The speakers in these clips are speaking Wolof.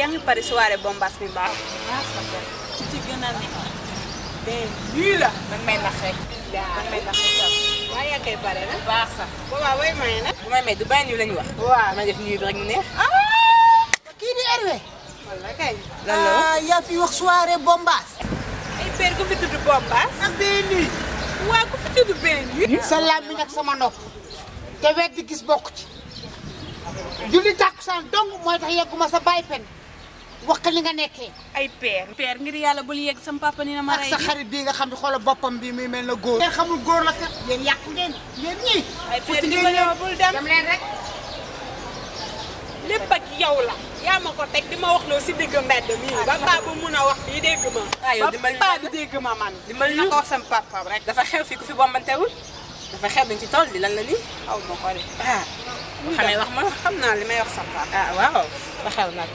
yaa ngi pare soirée bombas bi baax. ci gën a ne mais lii la dañ may nax rek dañ may nax rek waaye yaa koy pare nag. baax sax boobaa booy maye nag. bu may may du bàyyi nii lañu wax waaw. damay def nii bi rek mu neex kii di Hervé. walla kay. lan la ah yaa fi wax soirée bombaas. ay père ku fi tudd bombas. ak benn nuit. waa ku fi tudd benn yi. sa làmmiñ ak sama nopp. te wet di gis bokk ci. julli tàkkusaan dong mooy tax yegguma sa bàyyi pen. wax li nga nekkee. ay père. père ngir yàlla bul yegg sam papa ni na ma ak rey sa xarit bii nga xam ne xoolal boppam bii muy mel na góor. ngeen xamul góor la kat yéen yàqu ngeen yéen ñii. ay père futti di ngeen ma ñëw ñëw bul dem. dem leen rek. lépp ak yow la. yaa ma ko teg di ma wax loo si digg mbedd mii. ba paa bu mun a wax lii dégg ma. Ah, yow ba dimbali paa ñu bi dégg ma man. dimbali na ñu. ko wax sam papa rek. dafa xew fii ku fi bombantewul dafa xew dañ ci tool di lan la nii aw ma ko de. ah bu xamee wax ma xam naa li may wax sam papa. ah waaw ba xew nag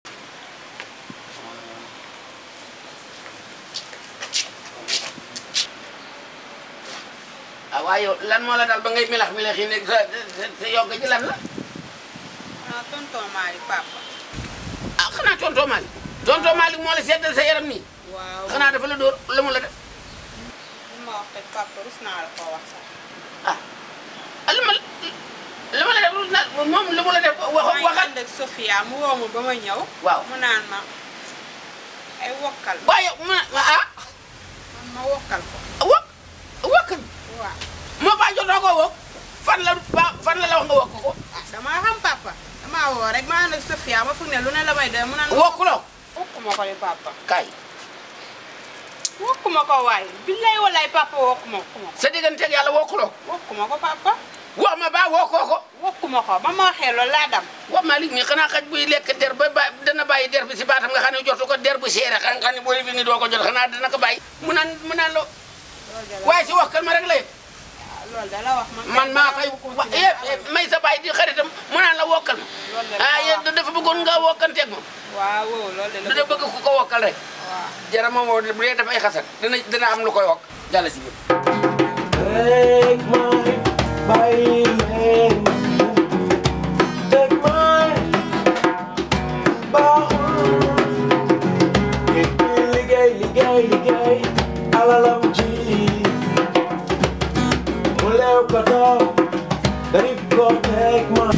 ah waaye yow lan moo la dal ba ngay milax milax yi nekk sa sa sa yogg ji lan la ah tonton Malick papa. ah xanaa tonton Malick tonton Malick moo la seddal sa yaram nii waaw xanaa dafa la dóor la mu la def li ma wax teg papa rus naa la koo wax sax. ah ah li ma li ma la def na moom li mu la def wax maa ngi waxat ànd ak Sofia mu woo ma ba ma ñëw. waaw mu naan ma ay wokkal. waaye ma ah man ma wokkal ko. wokk wokkal waaw moo baa jotoo ko wokk fan la ba fan la la wax nga wokk ko ah damaa xam papa. damaa woo rek maa ànd ak Sofia ma foog ne lu ne la may doy mu naan. wokkuloo wokkuma ko de papa. kaay wokkuma ko waaye. billaay wallaay papa wokkuma ko. sa digganteeg yàlla wokkuloo wokkuma ko papa. wax ma baa wokkoo ko wokkuma ko ba ma waxee loolu laa dam. wax Malick mi xanaa xaj buy lekk der ba ba dana bàyyi der bi si baatam nga xam ne jotu ko der bu seere xam nga ne booy fi ni doo ko jot xanaa dana ko bàyyi mu naan mu naan la loolu de la waaye si waxkal ma rek la yëg loolu de la wax man. man maa koy wa eh eh, may sa bàyyi di xaritam mu naan la wokkal ma loolu de la ah wax yéen dafa bëggoon nga wokkanteeg moom waaw wow loolu de la da bëgg ku ko wokkal rek waaw. jarama moo bu dee dafay xasat dana dana am lu koy wokk jàll si biir Take my violin. Take my baaxul. Nit ñi liggéey liggéey liggéey alalam ji. Mu leew ko toog dañu ko take my.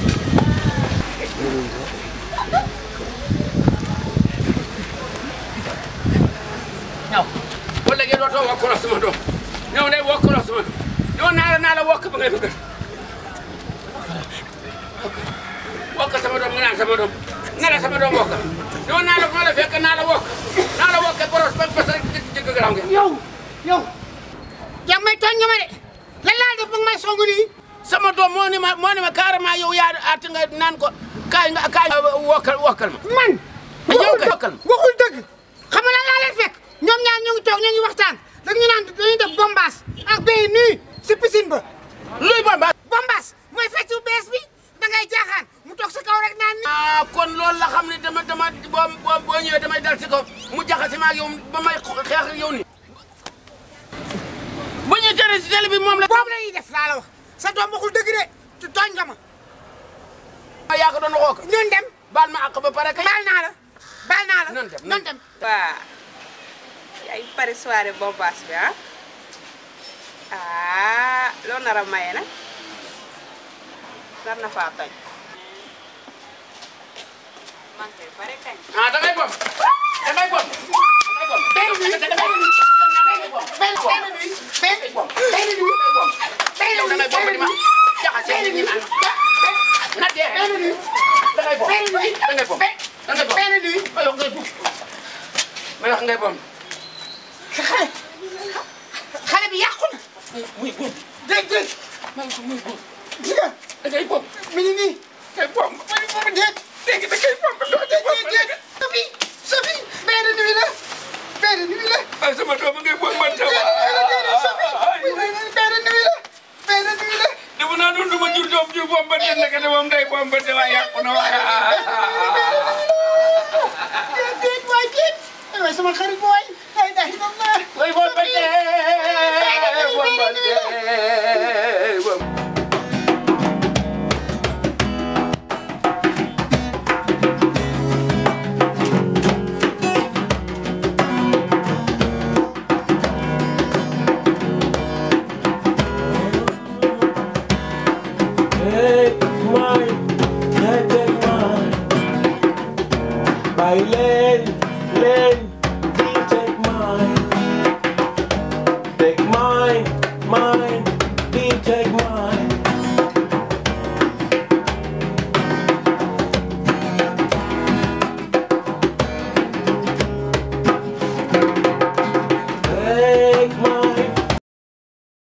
ñaw bu léegi dootoo wokkuloo sama doom ñëw day wokkuloo sama doom ñëw naa la naa la wokk ba ngay bëgg wokk sama doom nga naan sama doom nga la sama doom wokk ñëw naa la maa la fekk naa la wokk naa la wokk boros ba bas rek jëgg garaaw ngeen yow yow. yaa may tooñ nga ma de. lan laa def ba nga may songu nii. sama doom moo ni ma moo ni ma carrément yow yaa at nga naan ko kaay nga kaay wokkal wokkal ma man. Ah, yow kay waxul wokkal dëgg waxul dëgg. xam nga lan laa leen fekk. ñoom ñaar ñu ngi toog ñu ngi waxtaan. dañu ñu naan dañuy def bombaas. ak béy nii si piscine ba. luy bamba bombaas mooy feccu bees bi da ngay jaaxaan mu toog sa kaw rek naan ni. ah kon loolu la xam ne dama dama boo boo boo ñëwee damay dal ci kaw mu jaxase ma ak yow ba may xeex ak yow ni bu ñu tere si télé bi moom la. boobu la ñuy def laa la wax sa doom waxul dëgg de te tooñ nga ma. yaa ko doon waxoo ko. ñun dem baal ma àq ba pare kay. baal naa la baal naa la. Nan dem, nan nan dem. waa ay pare soirée bombas bi ah ah loo nar a maye nag nar na faa toj man kay pare kañ ah da ngay bom da ngay bom da ngay bom. benn nuit da ngay bom. benn benn nuit benn benn nuit yow da ngay bom di ma jaxase nit ñi naan na dee. benn nuit da ngay bom benn nuit da ngay bom da ngay bom. benn nuit ma wax ngay bom ma wax ngay bom. xale xale bi yàqu na. muy góor dégg dégg ma wax muy góor gis nga da ngay bom mi ngi nii. ngay bom. mooy boobu déet. léegi da ngay bom doo déet bom déet déet. Sophie Sophie benn nuit la benn nuit la. ah sama doom ngay bom man benn nuit la déedéet Sophie benn nuit la benn nuit la. defu naa doon duma jur doom ju bom ba te nekk de moom day bom ba te waaye yàqu na waaye déet déet waay déet. aywa sama xarit booy. ay day doon naa. way bom ba te bom ba te bom kaay leen leen